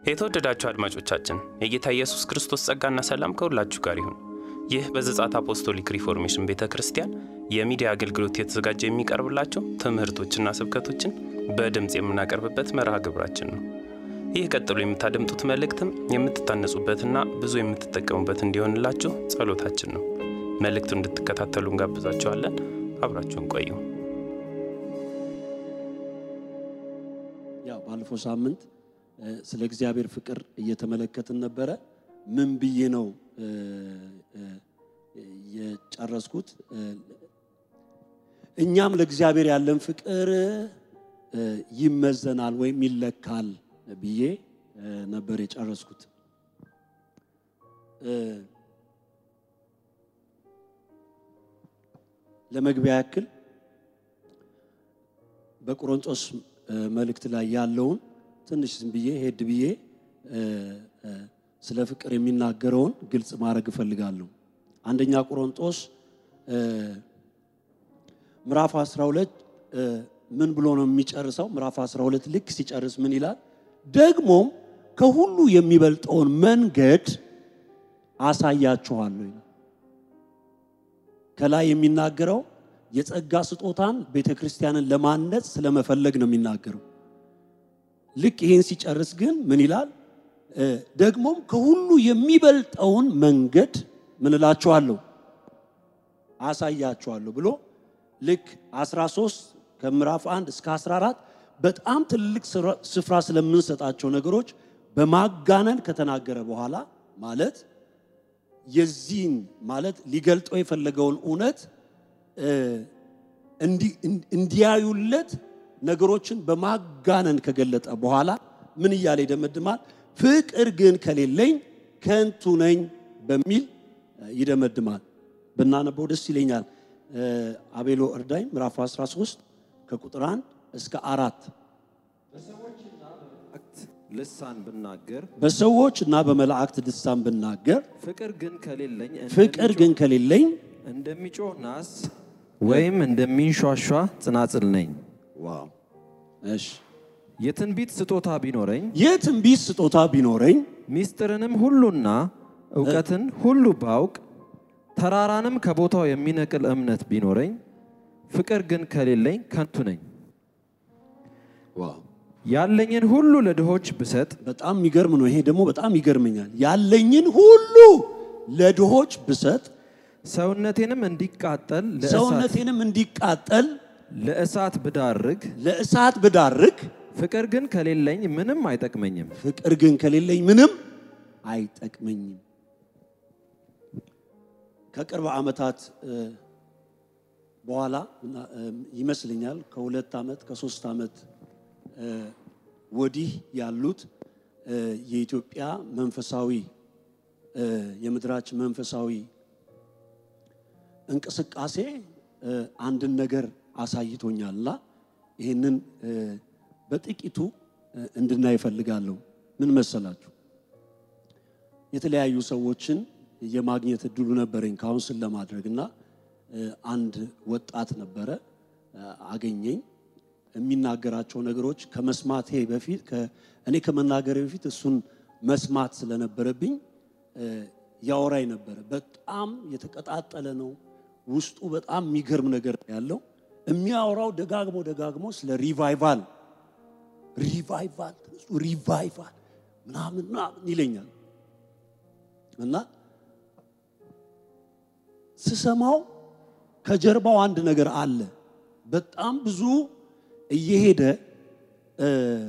የተወደዳችሁ አድማጮቻችን የጌታ ኢየሱስ ክርስቶስ ጸጋና ሰላም ከሁላችሁ ጋር ይሁን። ይህ በዘጻት አፖስቶሊክ ሪፎርሜሽን ቤተ ክርስቲያን የሚዲያ አገልግሎት የተዘጋጀ የሚቀርብላቸው ትምህርቶችና ስብከቶችን በድምፅ የምናቀርብበት መርሃ ግብራችን ነው። ይህ ቀጥሎ የምታደምጡት መልእክትም የምትታነጹበትና ብዙ የምትጠቀሙበት እንዲሆንላችሁ ጸሎታችን ነው። መልእክቱን እንድትከታተሉ እንጋብዛችኋለን። አብራችሁን ቆዩ። ያው ባለፈው ሳምንት ስለ እግዚአብሔር ፍቅር እየተመለከትን ነበረ። ምን ብዬ ነው የጨረስኩት? እኛም ለእግዚአብሔር ያለን ፍቅር ይመዘናል ወይም ይለካል ብዬ ነበር የጨረስኩት። ለመግቢያ ያክል በቆሮንቶስ መልእክት ላይ ያለውን ትንሽ ዝም ብዬ ሄድ ብዬ ስለ ፍቅር የሚናገረውን ግልጽ ማድረግ እፈልጋለሁ። አንደኛ ቆሮንቶስ ምዕራፍ 12 ምን ብሎ ነው የሚጨርሰው? ምዕራፍ 12 ልክ ሲጨርስ ምን ይላል? ደግሞም ከሁሉ የሚበልጠውን መንገድ አሳያችኋለሁ ይላል። ከላይ የሚናገረው የጸጋ ስጦታን ቤተ ክርስቲያንን ለማነጽ ስለመፈለግ ነው የሚናገረው። ልክ ይህን ሲጨርስ ግን ምን ይላል? ደግሞም ከሁሉ የሚበልጠውን መንገድ ምን እላችኋለሁ አሳያችኋለሁ ብሎ ልክ 13 ከምዕራፍ 1 እስከ 14 በጣም ትልቅ ስፍራ ስለምንሰጣቸው ነገሮች በማጋነን ከተናገረ በኋላ ማለት የዚህን ማለት ሊገልጠው የፈለገውን እውነት እንዲያዩለት ነገሮችን በማጋነን ከገለጠ በኋላ ምን እያለ ይደመድማል? ፍቅር ግን ከሌለኝ ከንቱ ነኝ በሚል ይደመድማል። ብናነበው ደስ ይለኛል። አቤሎ እርዳኝ ምዕራፍ 13 ከቁጥር 1 እስከ አራት ልሳን ብናገር በሰዎች እና በመላእክት ልሳን ብናገር ፍቅር ግን ከሌለኝ ፍቅር ግን ከሌለኝ እንደሚጮህ ናስ ወይም እንደሚንሿሿ ጽናጽል ነኝ። ዋው እሺ የትንቢት ስጦታ ቢኖረኝ የትንቢት ስጦታ ቢኖረኝ ሚስጥርንም ሁሉና እውቀትን ሁሉ ባውቅ ተራራንም ከቦታው የሚነቅል እምነት ቢኖረኝ ፍቅር ግን ከሌለኝ ከንቱ ነኝ። ዋው ያለኝን ሁሉ ለድሆች ብሰጥ በጣም የሚገርም ነው። ይሄ ደግሞ በጣም ይገርመኛል። ያለኝን ሁሉ ለድሆች ብሰጥ ሰውነቴንም እንዲቃጠል ለእሳት- ሰውነቴንም እንዲቃጠል ለእሳት ብዳርግ ለእሳት ብዳርግ ፍቅር ግን ከሌለኝ ምንም አይጠቅመኝም። ፍቅር ግን ከሌለኝ ምንም አይጠቅመኝም። ከቅርብ ዓመታት እ፣ በኋላ እና፣ እ፣ ይመስለኛል ከሁለት ዓመት ከሶስት ዓመት እ፣ ወዲህ ያሉት እ፣ የኢትዮጵያ መንፈሳዊ እ፣ የምድራችን መንፈሳዊ እንቅስቃሴ እ፣ አንድን ነገር አሳይቶኛልና ይህንን እ፣ በጥቂቱ እ፣ እንድናይ እፈልጋለሁ። ምን መሰላችሁ? የተለያዩ ሰዎችን የማግኘት እድሉ ነበረኝ ካውንስል ለማድረግ እና እ፣ አንድ ወጣት ነበረ እ፣ አገኘኝ። የሚናገራቸው ነገሮች ከመስማቴ በፊት ከ- እኔ ከመናገሬ በፊት እሱን መስማት ስለነበረብኝ እ፣ ያወራኝ ነበረ። በጣም የተቀጣጠለ ነው። ውስጡ በጣም የሚገርም ነገር ያለው የሚያወራው ደጋግሞ ደጋግሞ ስለ ሪቫይቫል ሪቫይቫል ተነሱ ሪቫይቫል ምናምን ምናምን ይለኛል እና ስሰማው ከጀርባው አንድ ነገር አለ። በጣም ብዙ እየሄደ እ፣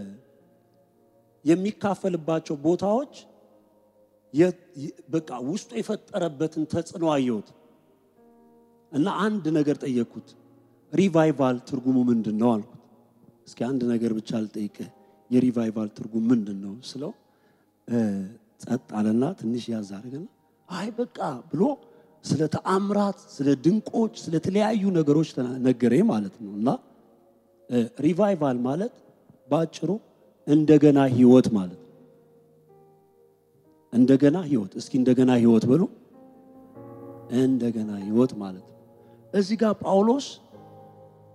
የሚካፈልባቸው ቦታዎች የ- የ- በቃ ውስጡ የፈጠረበትን ተጽዕኖ አየሁት እና አንድ ነገር ጠየቅኩት። ሪቫይቫል ትርጉሙ ምንድን ነው አልኩት። እስኪ አንድ ነገር ብቻ ልጠይቅህ፣ የሪቫይቫል ትርጉም ምንድን ነው ስለው እ፣ ጸጥ አለና ትንሽ ያዝ አደረገና አይ በቃ ብሎ ስለ ተአምራት፣ ስለ ድንቆች፣ ስለ ተለያዩ ነገሮች ተና- ነገረኝ ማለት ነው እና እ፣ ሪቫይቫል ማለት በአጭሩ እንደገና ህይወት ማለት ነው። እንደገና ህይወት። እስኪ እንደገና ህይወት በሉ። እንደገና ህይወት ማለት ነው። እዚህ ጋር ጳውሎስ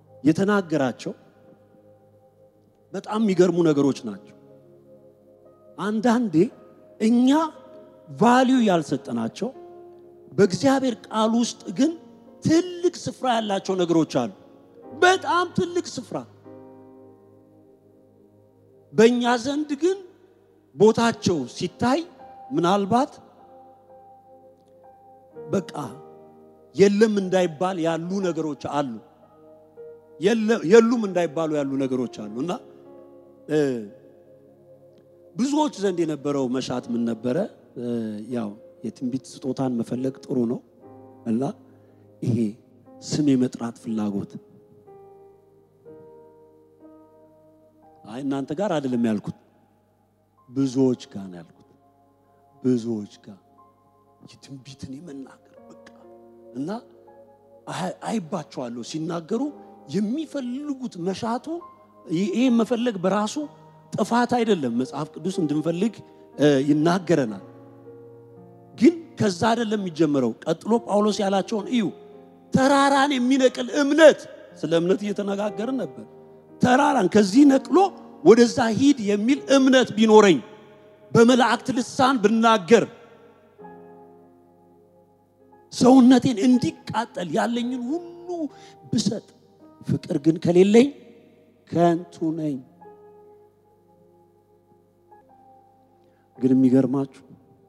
የተናገራቸው በጣም የሚገርሙ ነገሮች ናቸው። አንዳንዴ እኛ ቫሊዩ ያልሰጠናቸው በእግዚአብሔር ቃል ውስጥ ግን ትልቅ ስፍራ ያላቸው ነገሮች አሉ። በጣም ትልቅ ስፍራ በእኛ ዘንድ ግን ቦታቸው ሲታይ ምናልባት በቃ የለም እንዳይባል ያሉ ነገሮች አሉ። የሉም እንዳይባሉ ያሉ ነገሮች አሉ እና ብዙዎች ዘንድ የነበረው መሻት ምን ነበረ? ያው የትንቢት ስጦታን መፈለግ ጥሩ ነው እና ይሄ ስም የመጥራት ፍላጎት አይ እናንተ ጋር አይደለም ያልኩት፣ ብዙዎች ጋር ነው ያልኩት። ብዙዎች ጋር የትንቢትን የመናገር በቃ እና አይባቸዋለሁ ሲናገሩ የሚፈልጉት መሻቱ ይሄ መፈለግ በራሱ ጥፋት አይደለም። መጽሐፍ ቅዱስ እንድንፈልግ ይናገረናል። ግን ከዛ አይደለም የሚጀምረው። ቀጥሎ ጳውሎስ ያላቸውን እዩ። ተራራን የሚነቅል እምነት፣ ስለ እምነት እየተነጋገርን ነበር። ተራራን ከዚህ ነቅሎ ወደዛ ሂድ የሚል እምነት ቢኖረኝ፣ በመላእክት ልሳን ብናገር፣ ሰውነቴን እንዲቃጠል ያለኝን ሁሉ ብሰጥ፣ ፍቅር ግን ከሌለኝ ከንቱ ነኝ። ግን የሚገርማችሁ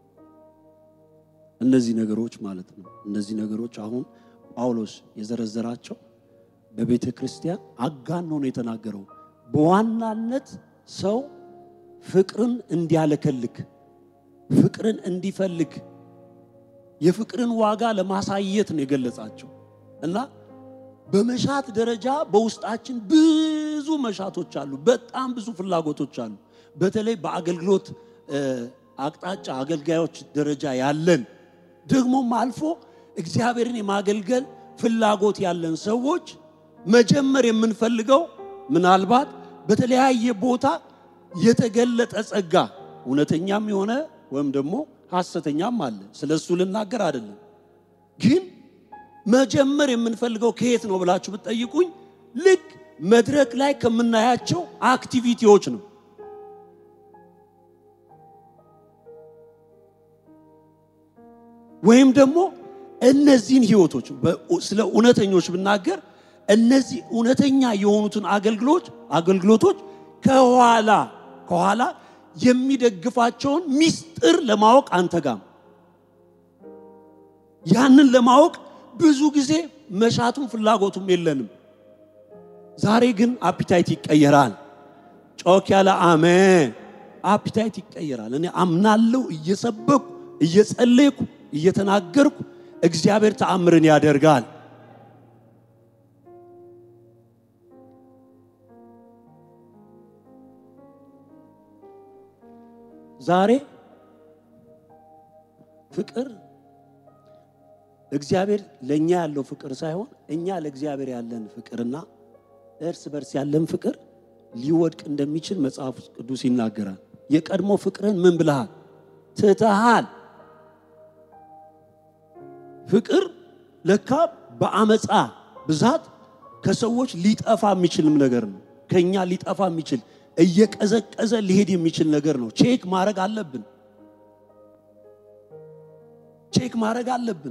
እነዚህ ነገሮች ማለት ነው እነዚህ ነገሮች አሁን ጳውሎስ የዘረዘራቸው በቤተ ክርስቲያን አጋኖ ነው የተናገረው። በዋናነት ሰው ፍቅርን እንዲያለከልክ፣ ፍቅርን እንዲፈልግ፣ የፍቅርን ዋጋ ለማሳየት ነው የገለጻቸው እና በመሻት ደረጃ በውስጣችን ብዙ መሻቶች አሉ። በጣም ብዙ ፍላጎቶች አሉ። በተለይ በአገልግሎት አቅጣጫ አገልጋዮች ደረጃ ያለን ደግሞም አልፎ እግዚአብሔርን የማገልገል ፍላጎት ያለን ሰዎች መጀመር የምንፈልገው ምናልባት በተለያየ ቦታ የተገለጠ ጸጋ እውነተኛም የሆነ ወይም ደግሞ ሐሰተኛም አለ። ስለ እሱ ልናገር አይደለም። ግን መጀመር የምንፈልገው ከየት ነው ብላችሁ ብትጠይቁኝ ልክ መድረክ ላይ ከምናያቸው አክቲቪቲዎች ነው። ወይም ደግሞ እነዚህን ህይወቶች ስለ እውነተኞች ብናገር እነዚህ እውነተኛ የሆኑትን አገልግሎች አገልግሎቶች ከኋላ ከኋላ የሚደግፋቸውን ሚስጥር ለማወቅ አንተጋም። ያንን ለማወቅ ብዙ ጊዜ መሻቱም ፍላጎቱም የለንም። ዛሬ ግን አፒታይት ይቀየራል። ጮክ ያለ አሜን። አፒታይት ይቀየራል። እኔ አምናለሁ። እየሰበኩ እየጸለይኩ እየተናገርኩ እግዚአብሔር ተአምርን ያደርጋል። ዛሬ ፍቅር እግዚአብሔር ለእኛ ያለው ፍቅር ሳይሆን እኛ ለእግዚአብሔር ያለን ፍቅርና እርስ በርስ ያለን ፍቅር ሊወድቅ እንደሚችል መጽሐፍ ቅዱስ ይናገራል። የቀድሞ ፍቅርን ምን ብልሃል? ትተሃል። ፍቅር ለካ በአመፃ ብዛት ከሰዎች ሊጠፋ የሚችልም ነገር ነው። ከኛ ሊጠፋ የሚችል እየቀዘቀዘ ሊሄድ የሚችል ነገር ነው። ቼክ ማድረግ አለብን። ቼክ ማድረግ አለብን።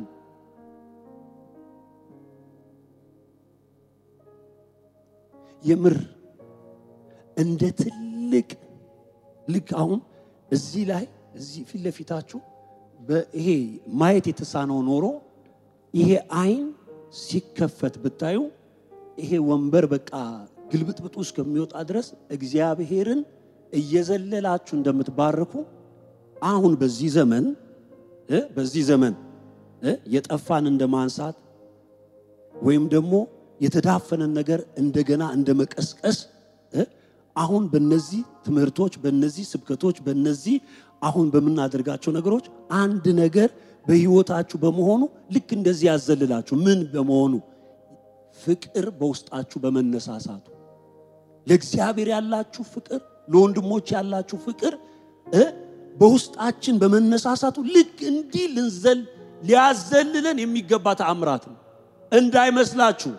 የምር እንደ ትልቅ ልክ አሁን እዚህ ላይ እዚህ ፊት ለፊታችሁ ይሄ ማየት የተሳነው ኖሮ ይሄ አይን ሲከፈት ብታዩ ይሄ ወንበር በቃ ግልብጥብጡ እስከሚወጣ ድረስ እግዚአብሔርን እየዘለላችሁ እንደምትባርኩ አሁን በዚህ ዘመን እ በዚህ ዘመን እ የጠፋን እንደ ማንሳት ወይም ደግሞ የተዳፈነን ነገር እንደገና እንደ መቀስቀስ እ አሁን በነዚህ ትምህርቶች፣ በነዚህ ስብከቶች፣ በነዚህ አሁን በምናደርጋቸው ነገሮች አንድ ነገር በህይወታችሁ በመሆኑ ልክ እንደዚህ ያዘልላችሁ ምን በመሆኑ ፍቅር በውስጣችሁ በመነሳሳቱ ለእግዚአብሔር ያላችሁ ፍቅር ለወንድሞች ያላችሁ ፍቅር እ በውስጣችን በመነሳሳቱ ልክ እንዲህ ልንዘል ሊያዘልለን የሚገባ ተአምራት ነው። እንዳይመስላችሁ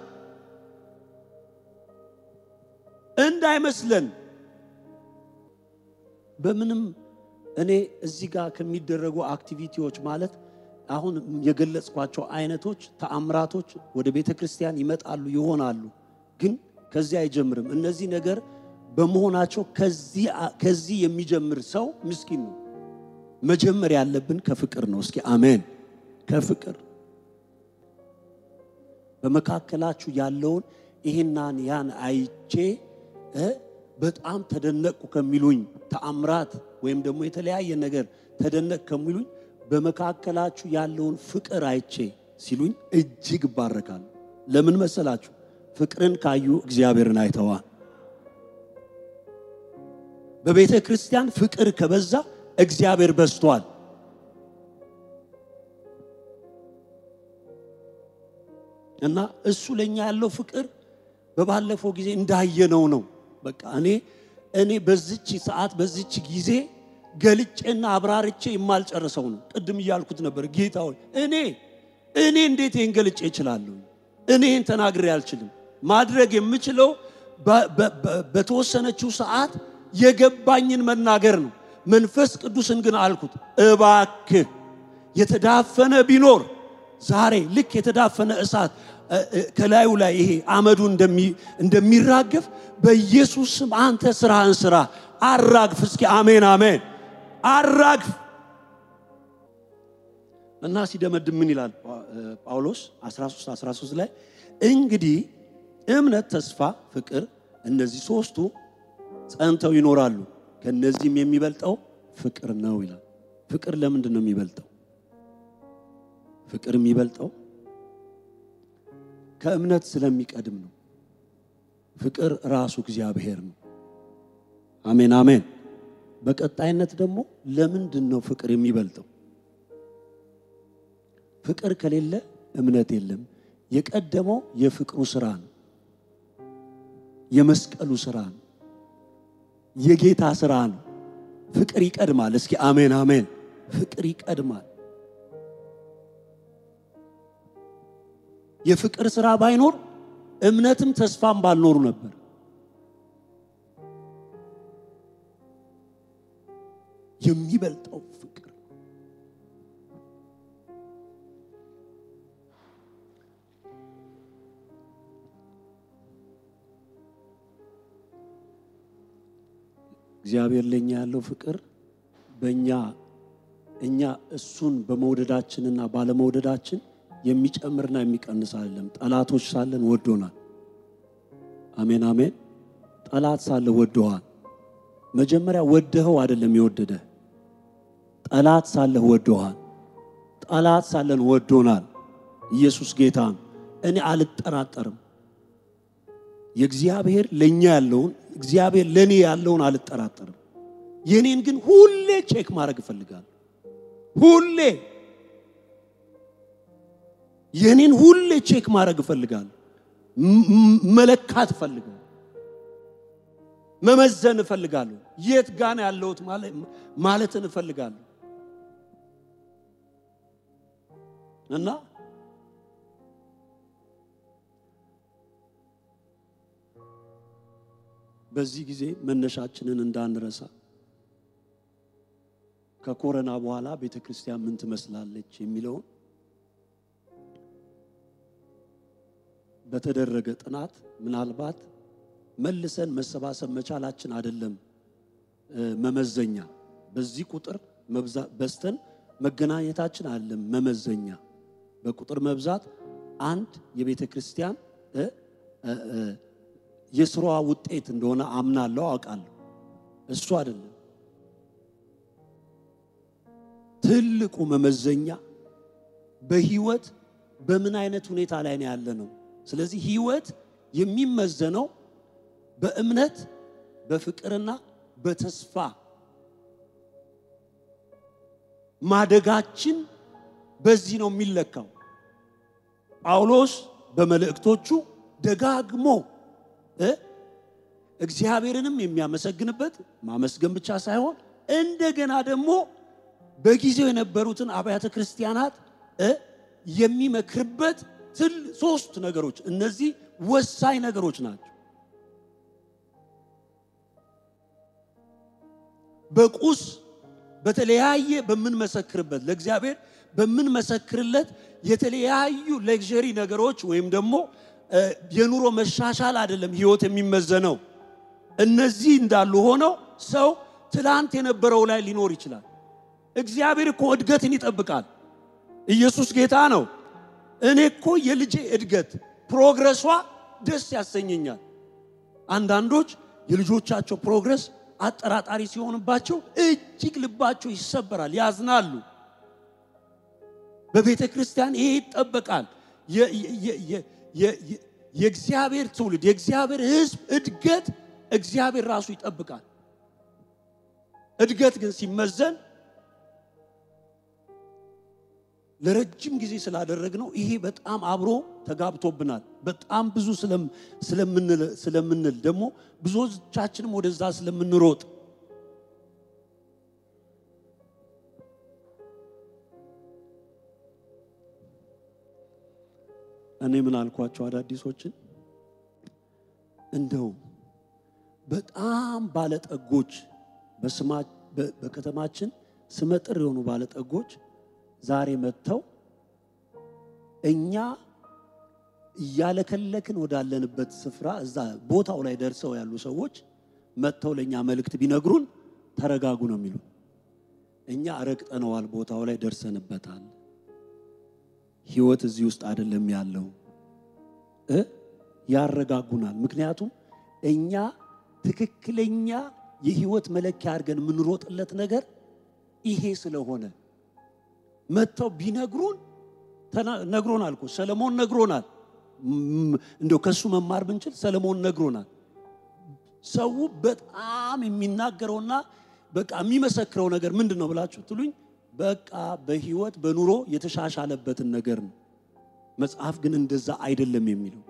እንዳይመስለን በምንም እኔ እዚህ ጋር ከሚደረጉ አክቲቪቲዎች ማለት አሁን የገለጽኳቸው አይነቶች ተአምራቶች ወደ ቤተ ክርስቲያን ይመጣሉ ይሆናሉ፣ ግን ከዚህ አይጀምርም። እነዚህ ነገር በመሆናቸው ከዚህ የሚጀምር ሰው ምስኪን ነው። መጀመር ያለብን ከፍቅር ነው። እስኪ አሜን። ከፍቅር በመካከላችሁ ያለውን ይህናን ያን አይቼ በጣም ተደነቅኩ ከሚሉኝ ተአምራት ወይም ደግሞ የተለያየ ነገር ተደነቅ ከሚሉኝ በመካከላችሁ ያለውን ፍቅር አይቼ ሲሉኝ እጅግ እባረካለሁ። ለምን መሰላችሁ? ፍቅርን ካዩ እግዚአብሔርን አይተዋል። በቤተ ክርስቲያን ፍቅር ከበዛ እግዚአብሔር በዝቷል። እና እሱ ለኛ ያለው ፍቅር በባለፈው ጊዜ እንዳየነው ነው። በቃ እኔ እኔ በዚች ሰዓት በዚች ጊዜ ገልጬና አብራርቼ የማልጨርሰው ነው። ቅድም እያልኩት ነበር፣ ጌታ ሆይ እኔ እኔ እንዴት ይህን ገልጬ እችላለሁ? እኔ ይህን ተናግሬ አልችልም። ማድረግ የምችለው በተወሰነችው ሰዓት የገባኝን መናገር ነው። መንፈስ ቅዱስን ግን አልኩት፣ እባክህ የተዳፈነ ቢኖር ዛሬ ልክ የተዳፈነ እሳት ከላዩ ላይ ይሄ አመዱ እንደሚራገፍ በኢየሱስ ስም አንተ ስራህን ስራ፣ አራግፍ። እስኪ አሜን አሜን። አራግፍ እና ሲደመድም ምን ይላል ጳውሎስ 13 13 ላይ እንግዲህ እምነት፣ ተስፋ፣ ፍቅር እነዚህ ሶስቱ ጸንተው ይኖራሉ ከነዚህም የሚበልጠው ፍቅር ነው ይላል። ፍቅር ለምንድን ነው የሚበልጠው? ፍቅር የሚበልጠው ከእምነት ስለሚቀድም ነው። ፍቅር ራሱ እግዚአብሔር ነው። አሜን አሜን። በቀጣይነት ደግሞ ለምንድን ነው ፍቅር የሚበልጠው? ፍቅር ከሌለ እምነት የለም። የቀደመው የፍቅሩ ስራ ነው። የመስቀሉ ስራ ነው። የጌታ ስራ ነው። ፍቅር ይቀድማል። እስኪ አሜን አሜን። ፍቅር ይቀድማል። የፍቅር ስራ ባይኖር እምነትም ተስፋም ባልኖሩ ነበር። የሚበልጠው ፍቅር እግዚአብሔር ለኛ ያለው ፍቅር በእኛ እኛ እሱን በመውደዳችንና ባለመውደዳችን የሚጨምርና የሚቀንስ አይደለም። ጠላቶች ሳለን ወዶናል። አሜን አሜን። ጠላት ሳለ ወዶሃል። መጀመሪያ ወደኸው አይደለም የወደደ ጠላት ሳለህ ወዶሃል። ጠላት ሳለን ወዶናል። ኢየሱስ ጌታ ነው። እኔ አልጠራጠርም። የእግዚአብሔር ለእኛ ያለውን እግዚአብሔር ለእኔ ያለውን አልጠራጠርም። የኔን ግን ሁሌ ቼክ ማድረግ እፈልጋለሁ። ሁሌ የኔን ሁሌ ቼክ ማድረግ እፈልጋለሁ። መለካት እፈልጋለሁ። መመዘን እፈልጋለሁ። የት ጋና ያለሁት ማለትን እፈልጋለሁ እና በዚህ ጊዜ መነሻችንን እንዳንረሳ ከኮረና በኋላ ቤተ ክርስቲያን ምን ትመስላለች የሚለውን በተደረገ ጥናት ምናልባት መልሰን መሰባሰብ መቻላችን አይደለም መመዘኛ። በዚህ ቁጥር በስተን መገናኘታችን አይደለም መመዘኛ። በቁጥር መብዛት አንድ የቤተ ክርስቲያን የስራዋ ውጤት እንደሆነ አምናለሁ፣ አውቃለሁ። እሱ አይደለም ትልቁ መመዘኛ በህይወት በምን አይነት ሁኔታ ላይ ነው ያለ ነው። ስለዚህ ህይወት የሚመዘነው በእምነት በፍቅርና በተስፋ ማደጋችን በዚህ ነው የሚለካው። ጳውሎስ በመልእክቶቹ ደጋግሞ እግዚአብሔርንም የሚያመሰግንበት ማመስገን ብቻ ሳይሆን እንደገና ደግሞ በጊዜው የነበሩትን አብያተ ክርስቲያናት የሚመክርበት ትል ሶስት ነገሮች እነዚህ ወሳኝ ነገሮች ናቸው። በቁስ በተለያየ በምንመሰክርበት ለእግዚአብሔር በምንመሰክርለት የተለያዩ ሌክዠሪ ነገሮች ወይም ደግሞ እ፣ የኑሮ መሻሻል አይደለም ህይወት የሚመዘነው። እነዚህ እንዳሉ ሆነው ሰው ትላንት የነበረው ላይ ሊኖር ይችላል። እግዚአብሔር እኮ እድገትን ይጠብቃል። ኢየሱስ ጌታ ነው። እኔ እኮ የልጄ እድገት ፕሮግረሷ ደስ ያሰኘኛል። አንዳንዶች የልጆቻቸው ፕሮግረስ አጠራጣሪ ሲሆንባቸው እጅግ ልባቸው ይሰበራል፣ ያዝናሉ። በቤተ ክርስቲያን ይሄ ይጠበቃል። የ- የ- የ- የ- የ- የእግዚአብሔር ትውልድ የእግዚአብሔር ሕዝብ እድገት እግዚአብሔር ራሱ ይጠብቃል። እድገት ግን ሲመዘን ለረጅም ጊዜ ስላደረግነው ይሄ በጣም አብሮ ተጋብቶብናል። በጣም ብዙ ስለም- ስለምንል ስለምንል ደግሞ ብዙዎቻችንም ወደዛ ስለምንሮጥ እኔ ምን አልኳቸው አዳዲሶችን እንደው በጣም ባለጠጎች በስማ በ- በከተማችን ስመጥር የሆኑ ባለጠጎች ዛሬ መጥተው እኛ እያለከለክን ወዳለንበት ስፍራ እዛ ቦታው ላይ ደርሰው ያሉ ሰዎች መጥተው ለእኛ መልእክት ቢነግሩን ተረጋጉ ነው የሚሉ። እኛ ረግጠነዋል፣ ቦታው ላይ ደርሰንበታል። ህይወት እዚህ ውስጥ አይደለም ያለው እ ያረጋጉናል። ምክንያቱም እኛ ትክክለኛ የህይወት መለኪያ አድርገን የምንሮጥለት ነገር ይሄ ስለሆነ መጥተው ቢነግሩን ተና- ነግሮናል እኮ ሰለሞን ነግሮናል። ም- እንደው ከሱ መማር ብንችል ሰለሞን ነግሮናል። ሰው በጣም የሚናገረውና በቃ የሚመሰክረው ነገር ምንድን ነው ብላችሁ ትሉኝ፣ በቃ በህይወት በኑሮ የተሻሻለበትን ነገር ነው። መጽሐፍ ግን እንደዛ አይደለም የሚለው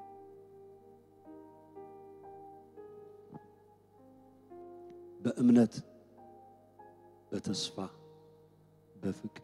በእምነት በተስፋ በፍቅር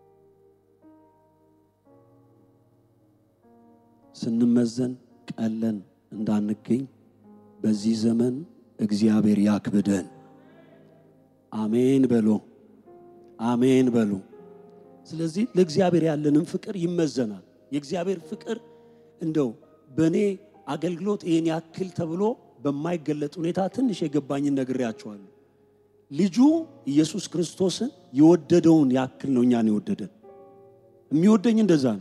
ስንመዘን ቀለን እንዳንገኝ በዚህ ዘመን እግዚአብሔር ያክብደን። አሜን በሎ አሜን በሉ። ስለዚህ ለእግዚአብሔር ያለንም ፍቅር ይመዘናል። የእግዚአብሔር ፍቅር እንደው በእኔ አገልግሎት ይህን ያክል ተብሎ በማይገለጥ ሁኔታ ትንሽ የገባኝን ነግሬያቸዋለሁ። ልጁ ኢየሱስ ክርስቶስን የወደደውን ያክል ነው እኛን የወደደን። የሚወደኝ እንደዛ ነው።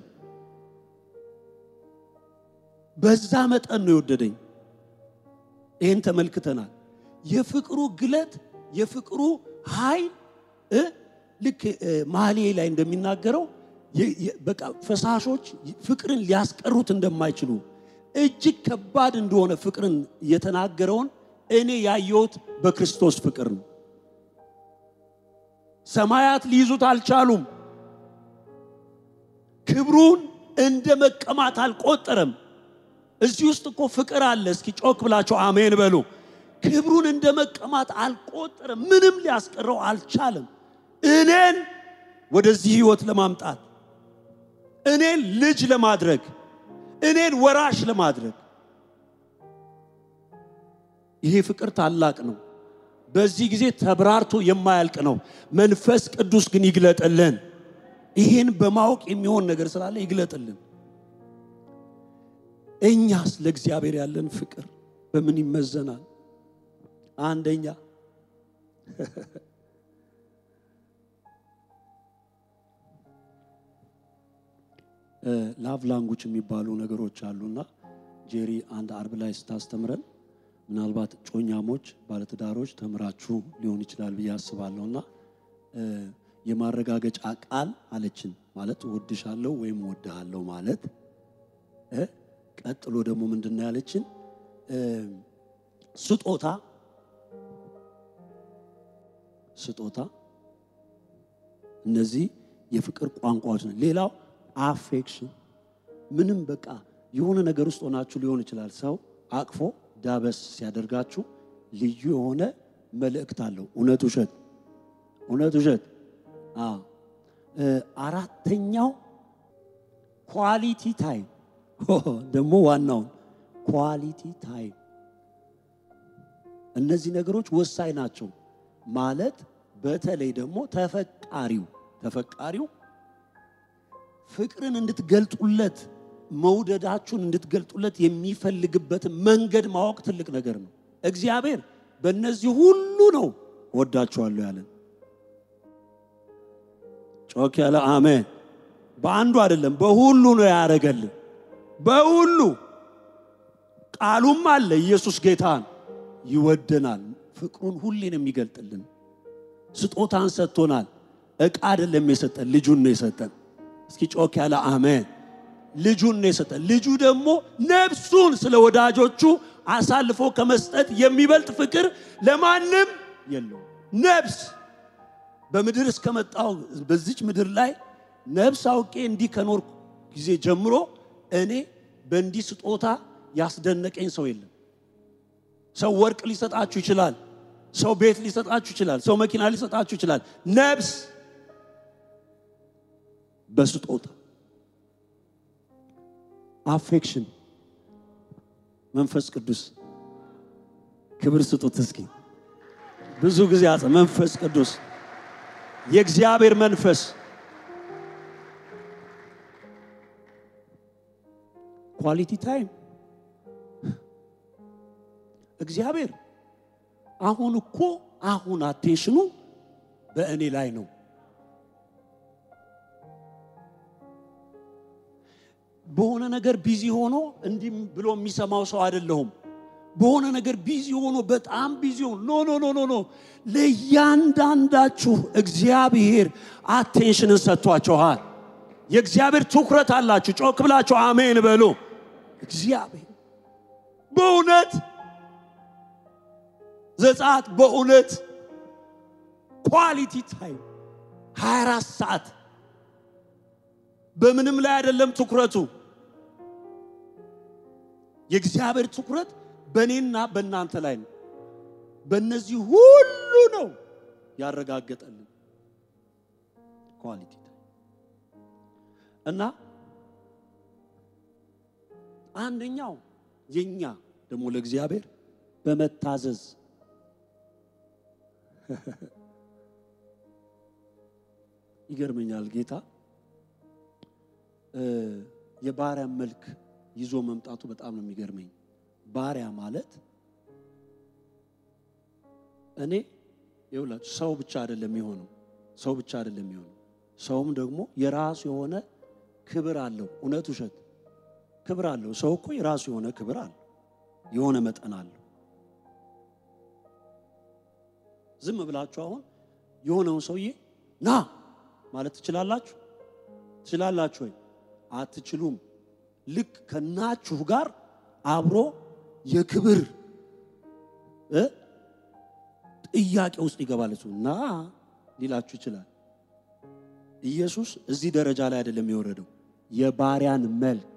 በዛ መጠን ነው የወደደኝ። ይህን ተመልክተናል። የፍቅሩ ግለት የፍቅሩ ኃይል እ ልክ እ መኃልየ ላይ እንደሚናገረው የ- የ- በቃ ፈሳሾች ፍቅርን ሊያስቀሩት እንደማይችሉ እጅግ ከባድ እንደሆነ ፍቅርን የተናገረውን እኔ ያየሁት በክርስቶስ ፍቅር ነው። ሰማያት ሊይዙት አልቻሉም። ክብሩን እንደ መቀማት አልቆጠረም። እዚህ ውስጥ እኮ ፍቅር አለ። እስኪ ጮክ ብላቸው አሜን በሉ። ክብሩን እንደ መቀማት አልቆጠረም። ምንም ሊያስቀረው አልቻለም። እኔን ወደዚህ ህይወት ለማምጣት እኔን ልጅ ለማድረግ እኔን ወራሽ ለማድረግ ይሄ ፍቅር ታላቅ ነው። በዚህ ጊዜ ተብራርቶ የማያልቅ ነው። መንፈስ ቅዱስ ግን ይግለጥልን። ይህን በማወቅ የሚሆን ነገር ስላለ ይግለጥልን። እኛስ ለእግዚአብሔር ያለን ፍቅር በምን ይመዘናል? አንደኛ ላቭ ላንጉጅ የሚባሉ ነገሮች አሉና ጄሪ አንድ አርብ ላይ ስታስተምረን ምናልባት ጮኛሞች ባለትዳሮች ተምራችሁ ሊሆን ይችላል ብዬ አስባለሁና እ የማረጋገጫ ቃል አለችን ማለት እወድሻለሁ ወይም እወድሃለሁ ማለት እ ቀጥሎ ደግሞ ምንድን ነው ያለችን እ ስጦታ ስጦታ እነዚህ የፍቅር ቋንቋዎች ነው። ሌላው አፌክሽን ምንም በቃ የሆነ ነገር ውስጥ ሆናችሁ ሊሆን ይችላል። ሰው አቅፎ ዳበስ ሲያደርጋችሁ ልዩ የሆነ መልእክት አለው። እውነት ውሸት፣ እውነት ውሸት። አዎ እ አራተኛው ኳሊቲ ታይም ደግሞ ዋናውን ኳሊቲ ታይም። እነዚህ ነገሮች ወሳኝ ናቸው። ማለት በተለይ ደግሞ ተፈቃሪው ተፈቃሪው ፍቅርን እንድትገልጡለት መውደዳችሁን እንድትገልጡለት የሚፈልግበትን መንገድ ማወቅ ትልቅ ነገር ነው። እግዚአብሔር በእነዚህ ሁሉ ነው ወዳችኋለሁ ያለን። ጮክ ያለ አሜን። በአንዱ አይደለም፣ በሁሉ ነው ያደረገልን። በሁሉ ቃሉም አለ። ኢየሱስ ጌታን ይወደናል። ፍቅሩን ሁሌን የሚገልጥልን ስጦታን ሰጥቶናል። ዕቃ አይደለም የሰጠን፣ ልጁን ነው የሰጠን። እስኪ ጮክ ያለ አሜን። ልጁን ነው የሰጠን። ልጁ ደግሞ ነፍሱን ስለ ወዳጆቹ አሳልፎ ከመስጠት የሚበልጥ ፍቅር ለማንም የለውም። ነፍስ በምድር እስከመጣው በዚች ምድር ላይ ነፍስ አውቄ እንዲህ ከኖርኩ ጊዜ ጀምሮ እኔ በእንዲህ ስጦታ ያስደነቀኝ ሰው የለም። ሰው ወርቅ ሊሰጣችሁ ይችላል። ሰው ቤት ሊሰጣችሁ ይችላል። ሰው መኪና ሊሰጣችሁ ይችላል። ነፍስ በስጦታ አፌክሽን መንፈስ ቅዱስ ክብር ስጡት እስኪ። ብዙ ጊዜ አጽ መንፈስ ቅዱስ የእግዚአብሔር መንፈስ ኳሊቲ ታይም እግዚአብሔር አሁን እኮ አሁን አቴንሽኑ በእኔ ላይ ነው። በሆነ ነገር ቢዚ ሆኖ እንዲህ ብሎ የሚሰማው ሰው አይደለሁም። በሆነ ነገር ቢዚ ሆኖ በጣም ቢዚ ሆኖ ኖ ኖ ኖ ኖ ኖ ለእያንዳንዳችሁ እግዚአብሔር አቴንሽንን ሰጥቷችኋል። የእግዚአብሔር ትኩረት አላችሁ። ጮክ ብላችሁ አሜን በሉ። እግዚአብሔር በእውነት ዘጸአት በእውነት ኳሊቲ ታይም 24 ሰዓት በምንም ላይ አይደለም ትኩረቱ። የእግዚአብሔር ትኩረት በእኔና በእናንተ ላይ ነው። በእነዚህ ሁሉ ነው ያረጋገጠልን ኳሊቲ እና አንደኛው የኛ ደግሞ ለእግዚአብሔር በመታዘዝ ይገርመኛል ጌታ የባሪያ መልክ ይዞ መምጣቱ በጣም ነው የሚገርመኝ። ባሪያ ማለት እኔ ይኸውላችሁ ሰው ብቻ አይደለም የሆነው ሰው ብቻ አይደለም የሆነው ሰውም ደግሞ የራሱ የሆነ ክብር አለው። እውነት ውሸት ክብር አለው። ሰው እኮ የራሱ የሆነ ክብር አለው፣ የሆነ መጠን አለው። ዝም ብላችሁ አሁን የሆነውን ሰውዬ ና ማለት ትችላላችሁ? ትችላላችሁ ወይ? አትችሉም። ልክ ከናችሁ ጋር አብሮ የክብር እ ጥያቄ ውስጥ ይገባል። እሱ ና ሊላችሁ ይችላል። ኢየሱስ እዚህ ደረጃ ላይ አይደለም የወረደው። የባሪያን መልክ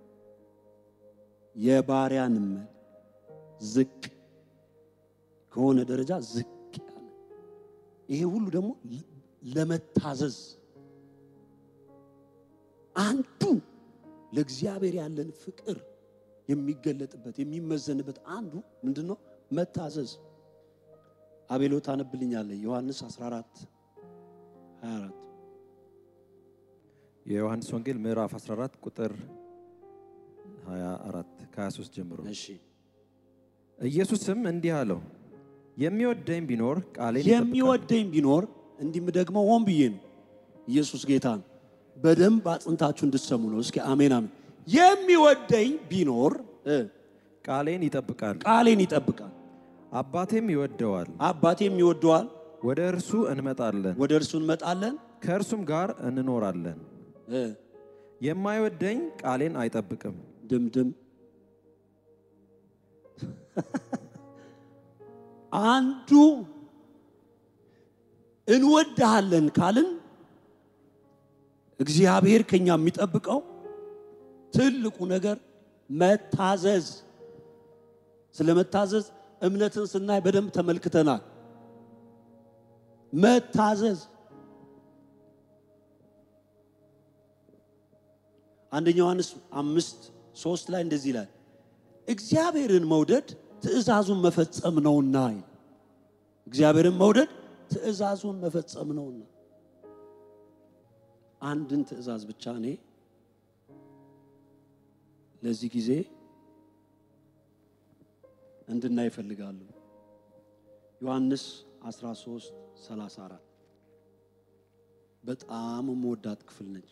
የባሪያን መልክ ዝቅ ከሆነ ደረጃ ዝቅ ያለ ይሄ ሁሉ ደግሞ ለመታዘዝ አንዱ ለእግዚአብሔር ያለን ፍቅር የሚገለጥበት የሚመዘንበት አንዱ ምንድን ነው? መታዘዝ። አቤሎ ታነብልኛለህ? ዮሐንስ 14 24 የዮሐንስ ወንጌል ምዕራፍ 14 ቁጥር 24 ከ23 ጀምሮ እሺ። ኢየሱስም እንዲህ አለው፣ የሚወደኝ ቢኖር ቃሌን ይጠብቃል። የሚወደኝ ቢኖር እንዲህም ደግሞ ሆን ብዬ ነው። ኢየሱስ ጌታ ነው። በደንብ አጽንታችሁ እንድትሰሙ ነው። እስኪ አሜን አሜን። የሚወደኝ ቢኖር እ ቃሌን ይጠብቃል፣ ቃሌን ይጠብቃል፣ አባቴም ይወደዋል። አባቴም ይወደዋል። ወደ እርሱ እንመጣለን፣ ወደ እርሱ እንመጣለን። ከእርሱም ጋር እንኖራለን። እ የማይወደኝ ቃሌን አይጠብቅም። ድምድም አንዱ እንወድሃለን ካልን እግዚአብሔር ከኛ የሚጠብቀው ትልቁ ነገር መታዘዝ። ስለ መታዘዝ እምነትን ስናይ በደንብ ተመልክተናል። መታዘዝ አንደኛ ዮሐንስ አምስት ሶስት ላይ እንደዚህ ይላል፣ እግዚአብሔርን መውደድ ትእዛዙን መፈጸም ነውና ይላል። እግዚአብሔርን መውደድ ትእዛዙን መፈጸም ነውና አንድን ትእዛዝ ብቻ እኔ ለዚህ ጊዜ እንድናይ ይፈልጋሉ። ዮሐንስ 13 34 በጣም የምወዳት ክፍል ነች።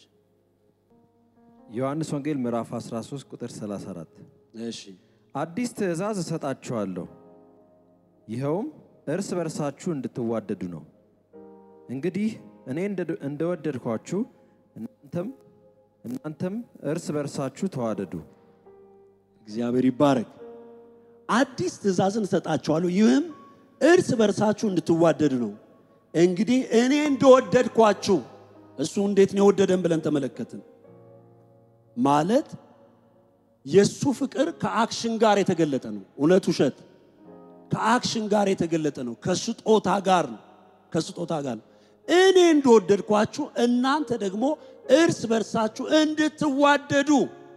ዮሐንስ ወንጌል ምዕራፍ 13 ቁጥር 34 እሺ አዲስ ትእዛዝ እሰጣችኋለሁ፣ ይኸውም እርስ በርሳችሁ እንድትዋደዱ ነው። እንግዲህ እኔ እንደ- እንደወደድኳችሁ እናንተም እናንተም እርስ በርሳችሁ ተዋደዱ። እግዚአብሔር ይባረክ። አዲስ ትእዛዝን እሰጣችኋለሁ ይህም እርስ በርሳችሁ እንድትዋደዱ ነው። እንግዲህ እኔ እንደወደድኳችሁ እሱ እንዴት ነው የወደደን ብለን ተመለከትን። ማለት የእሱ ፍቅር ከአክሽን ጋር የተገለጠ ነው። እውነት ውሸት ከአክሽን ጋር የተገለጠ ነው። ከስጦታ ጋር ነው። ከስጦታ ጋር ነው። እኔ እንደወደድኳችሁ እናንተ ደግሞ እርስ በርሳችሁ እንድትዋደዱ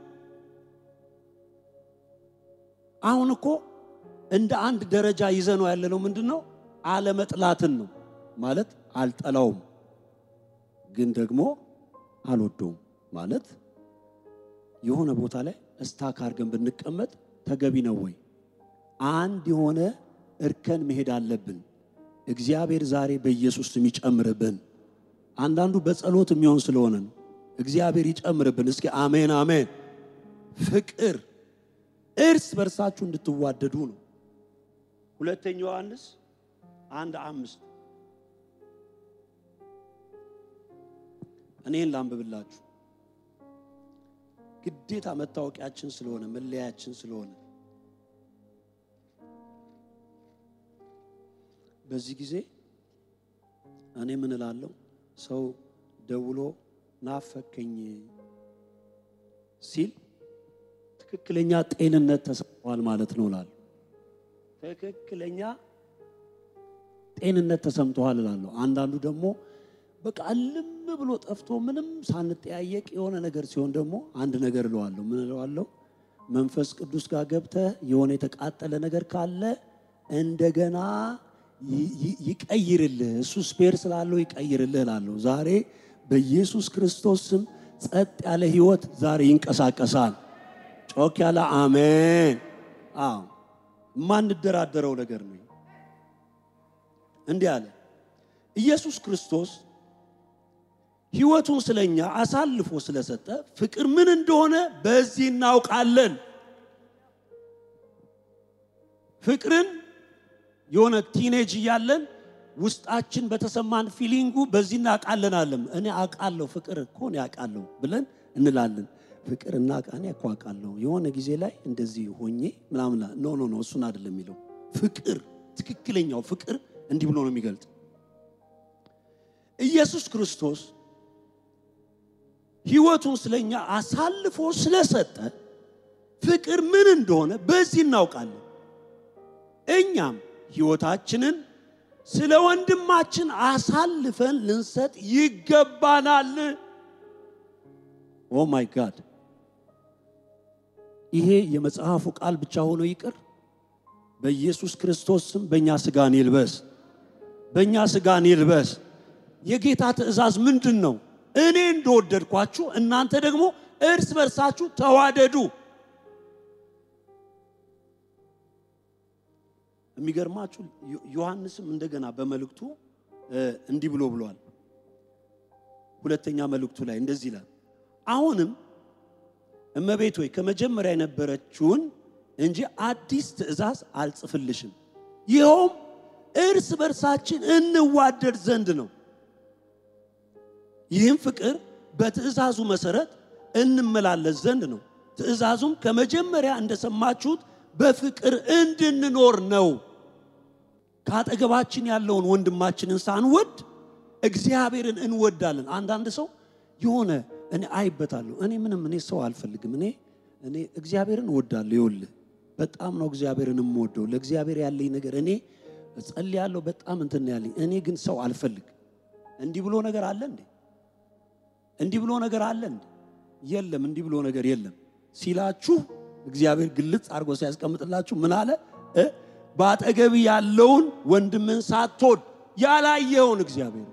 አሁን እኮ እንደ አንድ ደረጃ ይዘነው ያለነው ምንድን ነው? አለመጥላትን ነው ማለት አልጠላውም፣ ግን ደግሞ አልወደውም ማለት የሆነ ቦታ ላይ እስታክ አድርገን ብንቀመጥ ተገቢ ነው ወይ? አንድ የሆነ እርከን መሄድ አለብን። እግዚአብሔር ዛሬ በኢየሱስ ስም ይጨምርብን። አንዳንዱ በጸሎት የሚሆን ስለሆነ ነው። እግዚአብሔር ይጨምርብን። እስኪ አሜን አሜን። ፍቅር እርስ በርሳችሁ እንድትዋደዱ ነው። ሁለተኛ ዮሐንስ አንድ አምስት እኔን ላንብብላችሁ ግዴታ መታወቂያችን ስለሆነ መለያችን ስለሆነ በዚህ ጊዜ እኔ ምን እላለሁ? ሰው ደውሎ ናፈከኝ ሲል ትክክለኛ ጤንነት ተሰምቷል ማለት ነው እላለሁ። ትክክለኛ ጤንነት ተሰምተዋል እላለሁ። አንዳንዱ ደግሞ በቃ እልም ብሎ ጠፍቶ ምንም ሳንጠያየቅ የሆነ ነገር ሲሆን ደግሞ አንድ ነገር እለዋለሁ። ምን እለዋለሁ? መንፈስ ቅዱስ ጋር ገብተህ የሆነ የተቃጠለ ነገር ካለ እንደገና ይ- ይ- ይቀይርልህ፣ እሱ ስፔር ስላለው ይቀይርልህ እላለሁ። ዛሬ በኢየሱስ ክርስቶስ ስም ጸጥ ያለ ህይወት ዛሬ ይንቀሳቀሳል። ጮክ ያለ አሜን። አዎ የማንደራደረው ነገር ነው። እንዲህ አለ ኢየሱስ ክርስቶስ ህይወቱን ስለኛ አሳልፎ ስለሰጠ ፍቅር ምን እንደሆነ በዚህ እናውቃለን። ፍቅርን የሆነ ቲኔጅ እያለን ውስጣችን በተሰማን ፊሊንጉ በዚህ እናውቃለን አለም እኔ አውቃለሁ ፍቅር እኮ እኔ አውቃለሁ ብለን እንላለን። ፍቅር እና እኔ እኮ አውቃለሁ የሆነ ጊዜ ላይ እንደዚህ ሆኜ ምናምን ኖ ኖ ኖ እሱን አይደለም የሚለው ፍቅር ትክክለኛው ፍቅር እንዲህ ብሎ ነው የሚገልጥ ኢየሱስ ክርስቶስ ህይወቱን ስለኛ አሳልፎ ስለሰጠ ፍቅር ምን እንደሆነ በዚህ እናውቃለን። እኛም ህይወታችንን ስለ ወንድማችን አሳልፈን ልንሰጥ ይገባናል። ኦ ማይ ጋድ! ይሄ የመጽሐፉ ቃል ብቻ ሆኖ ይቅር። በኢየሱስ ክርስቶስ ስም በእኛ ስጋን ይልበስ፣ በእኛ ስጋን ይልበስ። የጌታ ትእዛዝ ምንድን ነው? እኔ እንደወደድኳችሁ እናንተ ደግሞ እርስ በርሳችሁ ተዋደዱ። የሚገርማችሁ ዮ- ዮሐንስም እንደገና በመልእክቱ እ፣ እንዲህ ብሎ ብሏል። ሁለተኛ መልእክቱ ላይ እንደዚህ ይላል፣ አሁንም እመቤት ሆይ ከመጀመሪያ የነበረችውን እንጂ አዲስ ትእዛዝ አልጽፍልሽም፣ ይኸውም እርስ በርሳችን እንዋደድ ዘንድ ነው። ይህም ፍቅር በትእዛዙ መሰረት እንመላለስ ዘንድ ነው። ትእዛዙም ከመጀመሪያ እንደሰማችሁት በፍቅር እንድንኖር ነው። ከአጠገባችን ያለውን ወንድማችንን ሳንወድ እግዚአብሔርን እንወዳለን። አንዳንድ ሰው የሆነ እኔ አይበታለሁ፣ እኔ ምንም እኔ ሰው አልፈልግም፣ እኔ እኔ እግዚአብሔርን እወዳለሁ። ይኸውልህ በጣም ነው እግዚአብሔርን የምወደው። ለእግዚአብሔር ያለኝ ነገር እኔ እጸልያለሁ፣ በጣም እንትን ነው ያለኝ። እኔ ግን ሰው አልፈልግ። እንዲህ ብሎ ነገር አለ እንዴ? እንዲህ ብሎ ነገር አለ እንዴ? የለም፣ እንዲህ ብሎ ነገር የለም ሲላችሁ እግዚአብሔር ግልጽ አድርጎ ሲያስቀምጥላችሁ ምን አለ? እ በአጠገብ ያለውን ወንድምን ሳትወድ ያላየውን እግዚአብሔር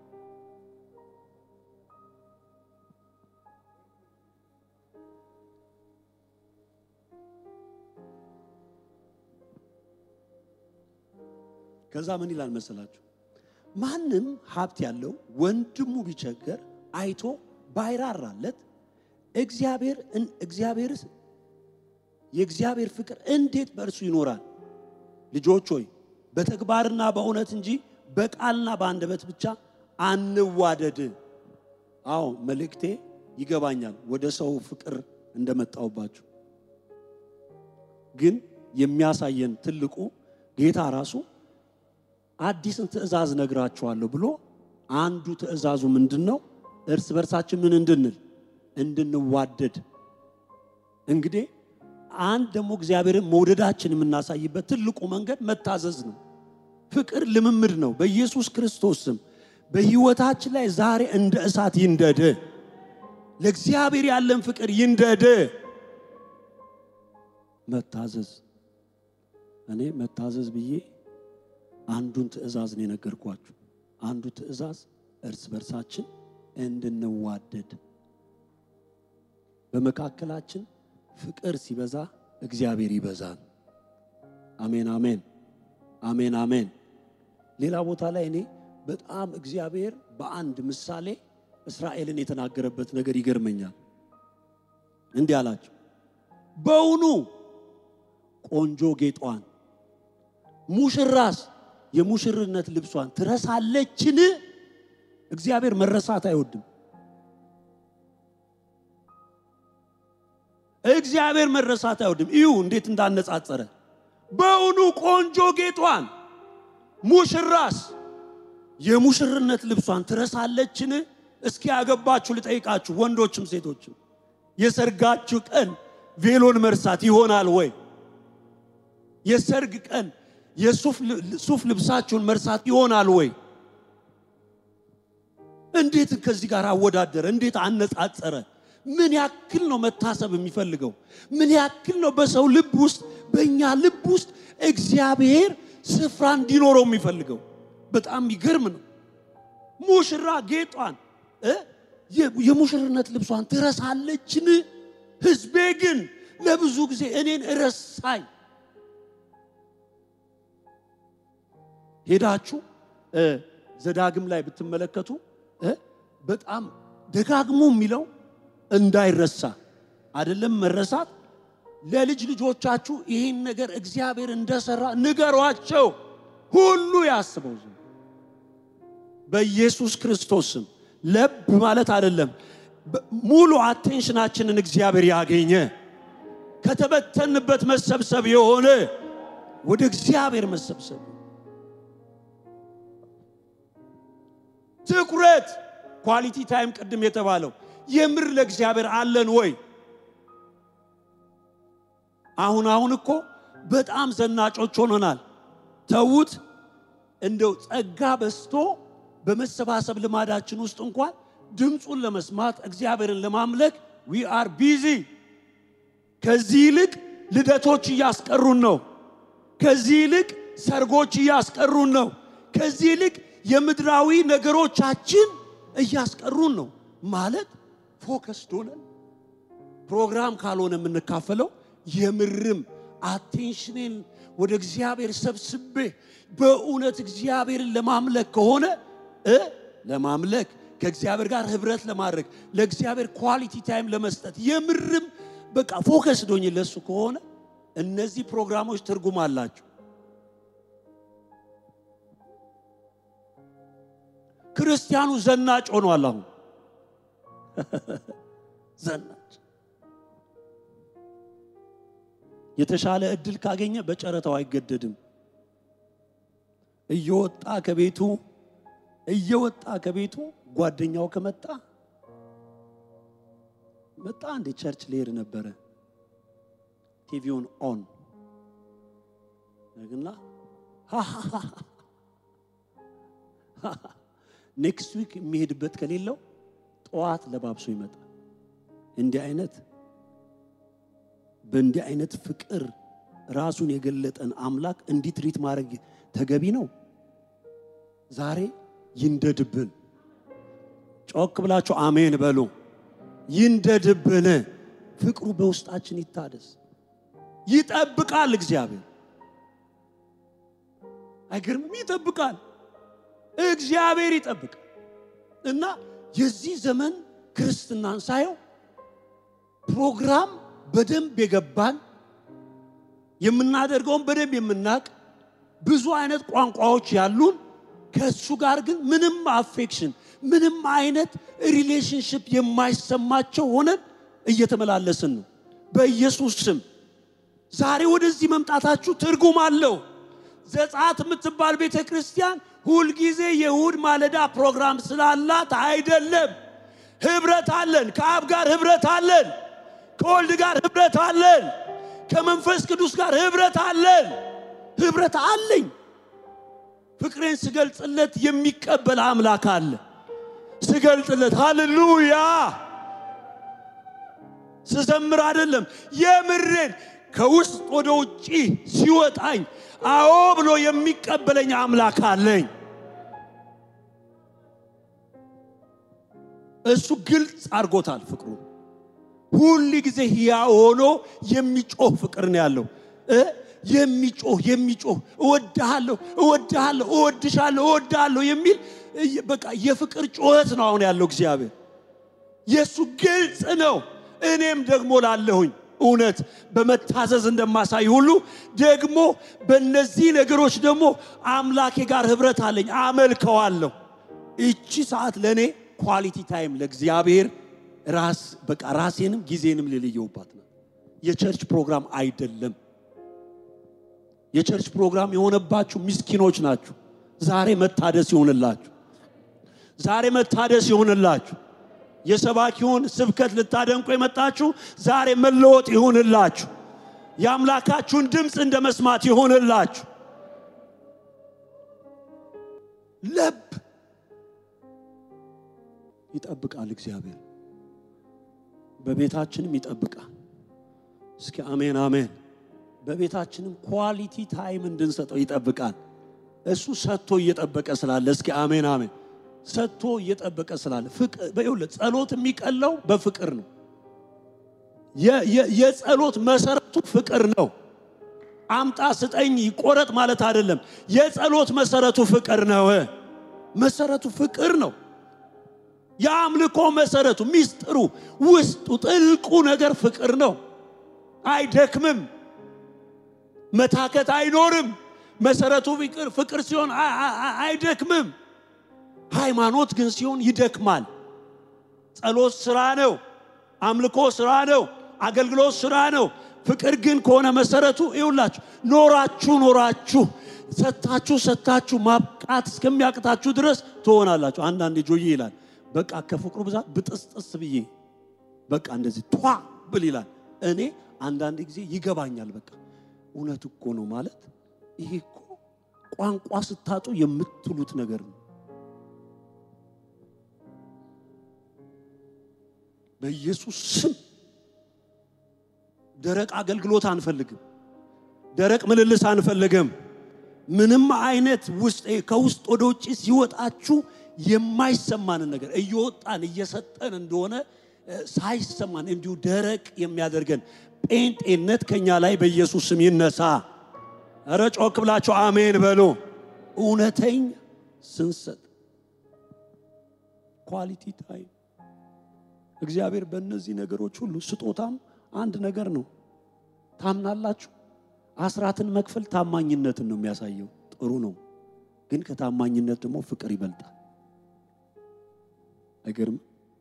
ከዛ ምን ይላል መሰላችሁ? ማንም ሀብት ያለው ወንድሙ ቢቸገር አይቶ ባይራራለት እግዚአብሔር እግዚአብሔር የእግዚአብሔር ፍቅር እንዴት በእርሱ ይኖራል? ልጆች ሆይ በተግባርና በእውነት እንጂ በቃልና በአንደበት ብቻ አንዋደድ። አዎ መልእክቴ ይገባኛል፣ ወደ ሰው ፍቅር እንደመጣውባችሁ ግን የሚያሳየን ትልቁ ጌታ ራሱ አዲስን ትእዛዝ ነግራችኋለሁ ብሎ አንዱ ትእዛዙ ምንድን ነው? እርስ በርሳችን ምን እንድንል እንድንዋደድ። እንግዲህ አንድ ደግሞ እግዚአብሔርን መውደዳችን የምናሳይበት ትልቁ መንገድ መታዘዝ ነው። ፍቅር ልምምድ ነው። በኢየሱስ ክርስቶስ ስም በሕይወታችን ላይ ዛሬ እንደ እሳት ይንደድ። ለእግዚአብሔር ያለን ፍቅር ይንደድ። መታዘዝ እኔ መታዘዝ ብዬ አንዱን ትእዛዝ ነው የነገርኳችሁ። አንዱ ትእዛዝ እርስ በርሳችን እንድንዋደድ በመካከላችን ፍቅር ሲበዛ እግዚአብሔር ይበዛል። አሜን አሜን አሜን አሜን። ሌላ ቦታ ላይ እኔ በጣም እግዚአብሔር በአንድ ምሳሌ እስራኤልን የተናገረበት ነገር ይገርመኛል። እንዲህ አላቸው፣ በውኑ ቆንጆ ጌጧን ሙሽራስ የሙሽርነት ልብሷን ትረሳለችን? እግዚአብሔር መረሳት አይወድም። እግዚአብሔር መረሳት አይወድም። እዩ እንዴት እንዳነጻጸረ። በውኑ ቆንጆ ጌጧን ሙሽራስ የሙሽርነት ልብሷን ትረሳለችን? እስኪ ያገባችሁ ልጠይቃችሁ፣ ወንዶችም ሴቶችም የሰርጋችሁ ቀን ቬሎን መርሳት ይሆናል ወይ? የሰርግ ቀን የሱፍ ልብሳችሁን መርሳት ይሆናል ወይ? እንዴት ከዚህ ጋር አወዳደረ? እንዴት አነጻጸረ? ምን ያክል ነው መታሰብ የሚፈልገው? ምን ያክል ነው በሰው ልብ ውስጥ በእኛ ልብ ውስጥ እግዚአብሔር ስፍራ እንዲኖረው የሚፈልገው? በጣም ይገርም ነው። ሙሽራ ጌጧን እ የሙሽርነት ልብሷን ትረሳለችን? ሕዝቤ ግን ለብዙ ጊዜ እኔን እረሳኝ። ሄዳችሁ ዘዳግም ላይ ብትመለከቱ በጣም ደጋግሞ የሚለው እንዳይረሳ አይደለም መረሳት። ለልጅ ልጆቻችሁ ይህን ነገር እግዚአብሔር እንደሰራ ንገሯቸው፣ ሁሉ ያስበው ዘንድ በኢየሱስ ክርስቶስ ስም። ለብ ማለት አይደለም፣ ሙሉ አቴንሽናችንን እግዚአብሔር ያገኘ ከተበተንበት መሰብሰብ የሆነ ወደ እግዚአብሔር መሰብሰብ ትኩረት ኳሊቲ ታይም ቅድም የተባለው የምር ለእግዚአብሔር አለን ወይ? አሁን አሁን እኮ በጣም ዘናጮች ሆነናል። ተዉት። እንደው ጸጋ በስቶ በመሰባሰብ ልማዳችን ውስጥ እንኳን ድምፁን ለመስማት እግዚአብሔርን ለማምለክ ዊ አር ቢዚ። ከዚህ ይልቅ ልደቶች እያስቀሩን ነው። ከዚህ ይልቅ ሰርጎች እያስቀሩን ነው። ከዚህ ይልቅ የምድራዊ ነገሮቻችን እያስቀሩን ነው። ማለት ፎከስ ሆነን ፕሮግራም ካልሆነ የምንካፈለው የምርም አቴንሽኔን ወደ እግዚአብሔር ሰብስቤ በእውነት እግዚአብሔርን ለማምለክ ከሆነ እ ለማምለክ ከእግዚአብሔር ጋር ህብረት ለማድረግ ለእግዚአብሔር ኳሊቲ ታይም ለመስጠት የምርም በቃ ፎከስ ዶኝ ለሱ ከሆነ እነዚህ ፕሮግራሞች ትርጉም አላቸው። ክርስቲያኑ ዘናጭ ሆኗል። አሁን ዘናጭ የተሻለ እድል ካገኘ በጨረታው አይገደድም። እየወጣ ከቤቱ እየወጣ ከቤቱ ጓደኛው ከመጣ መጣ እንዴ ቸርች ልሄድ ነበረ ቲቪውን ኦን እና ኔክስት ዊክ የሚሄድበት ከሌለው ጠዋት ለባብሶ ይመጣል። እንዲህ አይነት በእንዲህ አይነት ፍቅር ራሱን የገለጠን አምላክ እንዲህ ትሪት ማድረግ ተገቢ ነው? ዛሬ ይንደድብን። ጮክ ብላችሁ አሜን በሉ። ይንደድብን። ፍቅሩ በውስጣችን ይታደስ። ይጠብቃል እግዚአብሔር። አይገርምም? ይጠብቃል። እግዚአብሔር ይጠብቃል። እና የዚህ ዘመን ክርስትናን ሳየው ፕሮግራም በደንብ የገባን የምናደርገውን በደንብ የምናቅ ብዙ አይነት ቋንቋዎች ያሉን ከእሱ ጋር ግን ምንም አፌክሽን ምንም አይነት ሪሌሽንሽፕ የማይሰማቸው ሆነን እየተመላለስን ነው። በኢየሱስ ስም ዛሬ ወደዚህ መምጣታችሁ ትርጉም አለው። ዘጸአት የምትባል ቤተ ክርስቲያን ሁልጊዜ የእሁድ ማለዳ ፕሮግራም ስላላት አይደለም። ህብረት አለን። ከአብ ጋር ህብረት አለን። ከወልድ ጋር ህብረት አለን። ከመንፈስ ቅዱስ ጋር ህብረት አለን። ህብረት አለኝ። ፍቅሬን ስገልጽለት የሚቀበል አምላክ አለ። ስገልጽለት ሃሌሉያ ስዘምር አይደለም የምሬን ከውስጥ ወደ ውጪ ሲወጣኝ አዎ ብሎ የሚቀበለኝ አምላክ አለኝ። እሱ ግልጽ አድርጎታል ፍቅሩ ሁል ጊዜ ሕያው ሆኖ የሚጮህ ፍቅር ነው ያለው እ የሚጮህ የሚጮህ እወድሃለሁ እወድሃለሁ እወድሻለሁ እወድሃለሁ የሚል በቃ የፍቅር ጩኸት ነው አሁን ያለው እግዚአብሔር። የእሱ ግልጽ ነው። እኔም ደግሞ ላለሁኝ እውነት በመታዘዝ እንደማሳይ ሁሉ ደግሞ በእነዚህ ነገሮች ደግሞ አምላኬ ጋር ህብረት አለኝ፣ አመልከዋለሁ። እቺ ሰዓት ለእኔ ኳሊቲ ታይም ለእግዚአብሔር ራስ በቃ ራሴንም ጊዜንም ልልየውባት ነው። የቸርች ፕሮግራም አይደለም። የቸርች ፕሮግራም የሆነባችሁ ምስኪኖች ናችሁ። ዛሬ መታደስ ይሆንላችሁ። ዛሬ መታደስ ይሆንላችሁ። የሰባኪውን ስብከት ልታደንቁ የመጣችሁ ዛሬ መለወጥ ይሆንላችሁ። የአምላካችሁን ድምፅ እንደ መስማት ይሆንላችሁ። ለብ ይጠብቃል እግዚአብሔር በቤታችንም ይጠብቃል። እስኪ አሜን አሜን። በቤታችንም ኳሊቲ ታይም እንድንሰጠው ይጠብቃል። እሱ ሰጥቶ እየጠበቀ ስላለ እስኪ አሜን አሜን። ሰጥቶ እየጠበቀ ስላለ ይኸውልህ፣ ጸሎት የሚቀለው በፍቅር ነው። የጸሎት መሰረቱ ፍቅር ነው። አምጣ ስጠኝ ይቆረጥ ማለት አይደለም። የጸሎት መሰረቱ ፍቅር ነው። መሰረቱ ፍቅር ነው። የአምልኮ መሰረቱ ሚስጥሩ፣ ውስጡ ጥልቁ ነገር ፍቅር ነው። አይደክምም፣ መታከት አይኖርም። መሰረቱ ፍቅር ፍቅር ሲሆን አይደክምም። ሃይማኖት ግን ሲሆን ይደክማል። ጸሎት ስራ ነው። አምልኮ ስራ ነው። አገልግሎት ስራ ነው። ፍቅር ግን ከሆነ መሰረቱ ይውላችሁ ኖራችሁ ኖራችሁ ሰታችሁ ሰታችሁ ማብቃት እስከሚያቅታችሁ ድረስ ትሆናላችሁ። አንዳንዴ ጆዬ ይላል በቃ ከፍቅሩ ብዛት ብጥስጥስ ብዬ በቃ እንደዚህ ቷ ብል ይላል። እኔ አንዳንድ ጊዜ ይገባኛል። በቃ እውነት እኮ ነው ማለት ይሄ እኮ ቋንቋ ስታጡ የምትሉት ነገር ነው። በኢየሱስ ስም ደረቅ አገልግሎት አንፈልግም። ደረቅ ምልልስ አንፈልግም። ምንም አይነት ውስጥ ከውስጥ ወደ ውጭ ሲወጣችሁ የማይሰማንን ነገር እየወጣን እየሰጠን እንደሆነ ሳይሰማን እንዲሁ ደረቅ የሚያደርገን ጴንጤነት ከኛ ላይ በኢየሱስ ስም ይነሳ። እረ ጮክ ብላችሁ አሜን በሉ። እውነተኛ ስንሰጥ ኳሊቲ ታይም እግዚአብሔር በእነዚህ ነገሮች ሁሉ ስጦታም አንድ ነገር ነው። ታምናላችሁ? አስራትን መክፈል ታማኝነትን ነው የሚያሳየው። ጥሩ ነው፣ ግን ከታማኝነት ደግሞ ፍቅር ይበልጣል። አይገርም?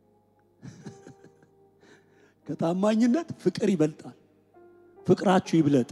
ከታማኝነት ፍቅር ይበልጣል። ፍቅራችሁ ይብለጥ።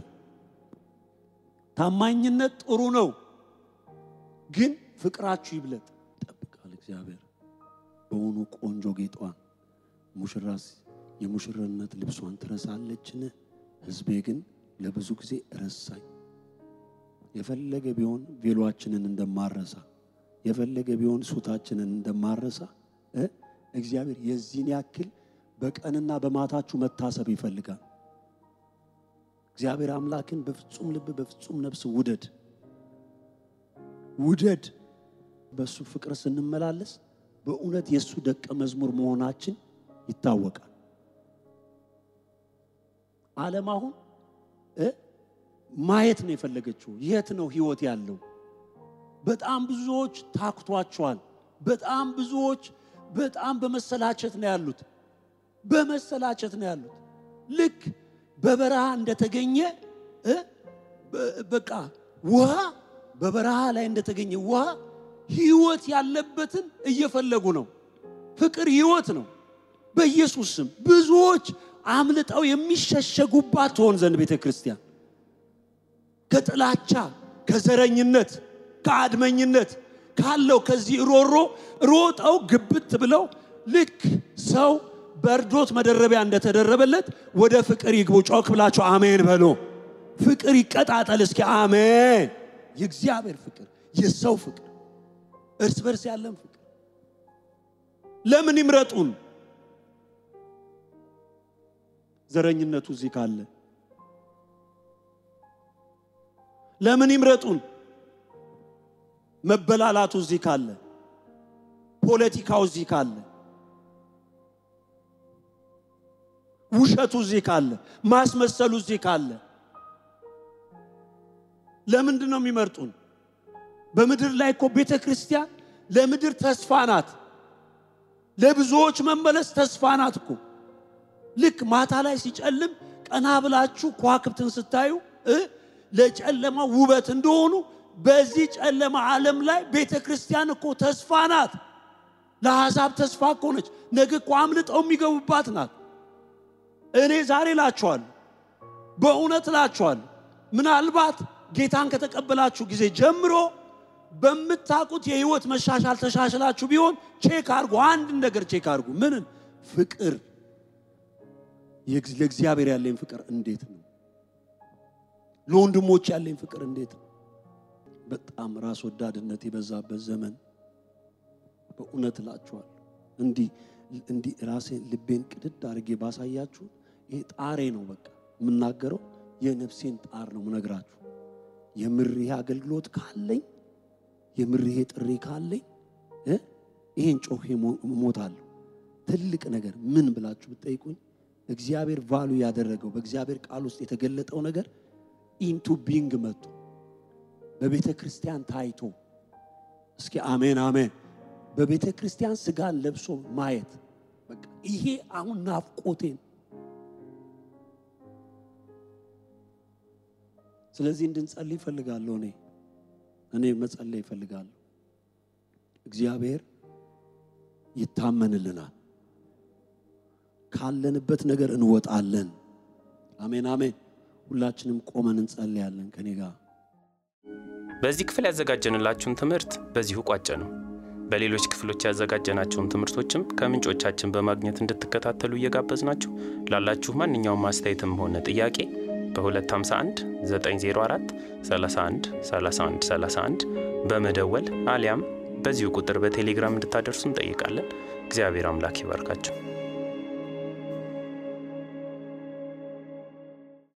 ታማኝነት ጥሩ ነው፣ ግን ፍቅራችሁ ይብለጥ። ይጠብቃል እግዚአብሔር በውኑ ቆንጆ ጌጧን ሙሽራስ የሙሽርነት ልብሷን ትረሳለችን? ሕዝቤ ግን ለብዙ ጊዜ ረሳኝ። የፈለገ ቢሆን ቬሎአችንን እንደማረሳ የፈለገ ቢሆን ሱታችንን እንደማረሳ እ እግዚአብሔር የዚህን ያክል በቀንና በማታችሁ መታሰብ ይፈልጋል። እግዚአብሔር አምላክን በፍጹም ልብ በፍጹም ነፍስ ውደድ ውደድ። በእሱ ፍቅር ስንመላለስ በእውነት የእሱ ደቀ መዝሙር መሆናችን ይታወቃል። ዓለም አሁን እ ማየት ነው የፈለገችው። የት ነው ህይወት ያለው? በጣም ብዙዎች ታክቷቸዋል። በጣም ብዙዎች በጣም በመሰላቸት ነው ያሉት። በመሰላቸት ነው ያሉት። ልክ በበረሃ እንደተገኘ እ በቃ ውሃ በበረሃ ላይ እንደተገኘ ውሃ ህይወት ያለበትን እየፈለጉ ነው። ፍቅር ህይወት ነው። በኢየሱስ ስም ብዙዎች አምልጠው የሚሸሸጉባት ትሆን ዘንድ ቤተ ክርስቲያን ከጥላቻ፣ ከዘረኝነት፣ ከአድመኝነት ካለው ከዚህ ሮሮ ሮጠው ግብት ብለው ልክ ሰው በእርዶት መደረቢያ እንደተደረበለት ወደ ፍቅር ይግቡ። ጮክ ብላችሁ አሜን በሎ። ፍቅር ይቀጣጠል እስኪ አሜን። የእግዚአብሔር ፍቅር፣ የሰው ፍቅር፣ እርስ በርስ ያለን ፍቅር ለምን ይምረጡን? ዘረኝነቱ እዚህ ካለ ለምን ይምረጡን? መበላላቱ እዚህ ካለ ፖለቲካው እዚህ ካለ ውሸቱ እዚህ ካለ ማስመሰሉ እዚህ ካለ ለምንድን ነው የሚመርጡን? በምድር ላይ እኮ ቤተ ክርስቲያን ለምድር ተስፋ ናት። ለብዙዎች መመለስ ተስፋ ናት እኮ። ልክ ማታ ላይ ሲጨልም ቀና ብላችሁ ከዋክብትን ስታዩ እ ለጨለማ ውበት እንደሆኑ በዚህ ጨለማ ዓለም ላይ ቤተ ክርስቲያን እኮ ተስፋ ናት። ለአሕዛብ ተስፋ እኮ ነች። ነገ እኮ አምልጠው የሚገቡባት ናት። እኔ ዛሬ እላችኋለሁ፣ በእውነት እላችኋለሁ፣ ምናልባት ጌታን ከተቀበላችሁ ጊዜ ጀምሮ በምታውቁት የህይወት መሻሻል ተሻሽላችሁ ቢሆን ቼክ አድርጉ። አንድ ነገር ቼክ አድርጉ። ምንን? ፍቅር። ለእግዚአብሔር ያለኝ ፍቅር እንዴት ነው? ለወንድሞች ያለኝ ፍቅር እንዴት ነው? በጣም ራስ ወዳድነት የበዛበት ዘመን በእውነት እላችኋለሁ። እንዲህ እንዲህ ራሴን ልቤን ቅድድ አድርጌ ባሳያችሁ ይሄ ጣሬ ነው። በቃ የምናገረው የነፍሴን ጣር ነው ምነግራችሁ። የምር ይሄ አገልግሎት ካለኝ የምር ይሄ ጥሪ ካለኝ እ ይሄን ጮሄ እሞታለሁ። ትልቅ ነገር ምን ብላችሁ ብትጠይቁኝ እግዚአብሔር ቫሉ ያደረገው በእግዚአብሔር ቃል ውስጥ የተገለጠው ነገር ኢንቱ ቢንግ መጥቶ በቤተ ክርስቲያን ታይቶ እስኪ አሜን አሜን። በቤተ ክርስቲያን ስጋን ለብሶ ማየት በቃ ይሄ አሁን ናፍቆቴን። ስለዚህ እንድንጸልይ ይፈልጋለሁ። እኔ እኔ መጸለይ ይፈልጋለሁ። እግዚአብሔር ይታመንልናል። ካለንበት ነገር እንወጣለን። አሜን አሜን። ሁላችንም ቆመን እንጸልያለን ከኔ ጋር። በዚህ ክፍል ያዘጋጀንላችሁን ትምህርት በዚሁ ቋጨ ነው። በሌሎች ክፍሎች ያዘጋጀናቸውን ትምህርቶችም ከምንጮቻችን በማግኘት እንድትከታተሉ እየጋበዝናችሁ ላላችሁ ማንኛውም አስተያየትም ሆነ ጥያቄ በ251 904 31 31 31 በመደወል አሊያም በዚሁ ቁጥር በቴሌግራም እንድታደርሱ እንጠይቃለን። እግዚአብሔር አምላክ ይባርካችሁ።